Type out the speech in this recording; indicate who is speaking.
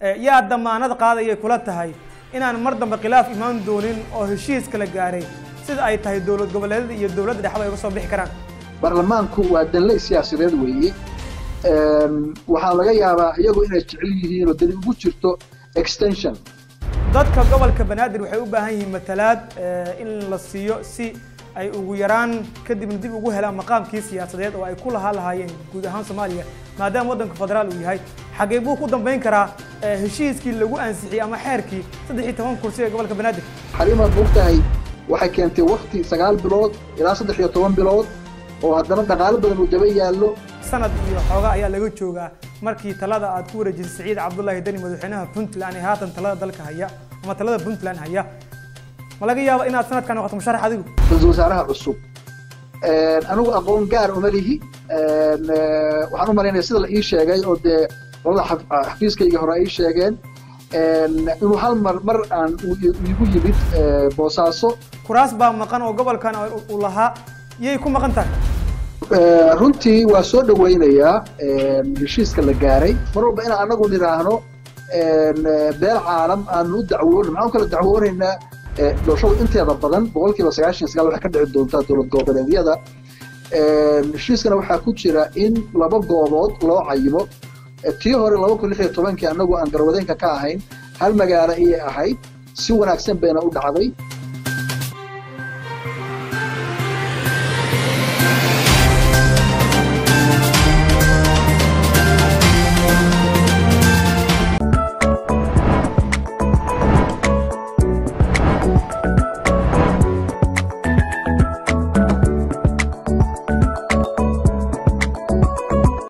Speaker 1: yaa damaanad qaadayay kula tahay inaan mar dambe khilaaf imaan doonin oo heshiiska la gaaray sida ay tahay dowlad goboleedyada iyo dowladda dhexba ay uga soo bixi karaan
Speaker 2: baarlamaanku waa danle siyaasadeed weeye waxaa laga yaabaa iyagu inay jecel yihiin oo dani ugu jirto extension
Speaker 1: dadka gobolka banaadir waxay u baahan yihiin matalaad in la siiyo si ay ugu yaraan kadibna dib ugu helaan maqaamkii siyaasadeed oo ay ku lahaa lahaayeen guud ahaan soomaaliya maadaama waddanka federaal uu yahay xagee buu ku dambayn karaa heshiiskii lagu ansixiyey ama xeerkii saddex iyo toban kursi ee gobolka banaadir
Speaker 2: xarimaad ogtahay waxay keentay wakti sagaal bilood ilaa saddex iyo toban bilood oo haddana dhaqaalo badan uu daba yaallo
Speaker 1: sanad iyo xooga ayaa laga joogaa markii talada aad ku wareejisay siciid cabdullaahi deni madaxweynaha puntland ee haatan talada dalka haya ama talada puntland haya ma laga yaabo inaad sanadkan noqoto musharax adigu
Speaker 2: ra-iisul wasaaraha cusub anigu aqoon gaar uma lihi waxaan u malaynaya sida la ii sheegay oo dee qolada xafiiskayga hore ay ii sheegeen inuu hal mar mar aan igu yimid boosaaso
Speaker 1: kuraas baa maqan oo gobolkan uu lahaa yay ku maqan tahay
Speaker 2: runtii waa soo dhawaynayaa heshiiska la gaaray mar walba inaan anagu nidhaahno beel caalam aanu u dacwoon maxaan kala dacwoonaynaa doorashadu inteeda badan boqolkiiba sagaashan sagaal waxay ka dhici doontaa dowlad goboleedyada heshiiskana waxaa ku jira in laba goobood loo cayimo tii hore laba kun lix iyo tobankii annagu aan garwadeenka ka ahayn hal magaalo ayay ahayd si wanaagsan bayna u dhacday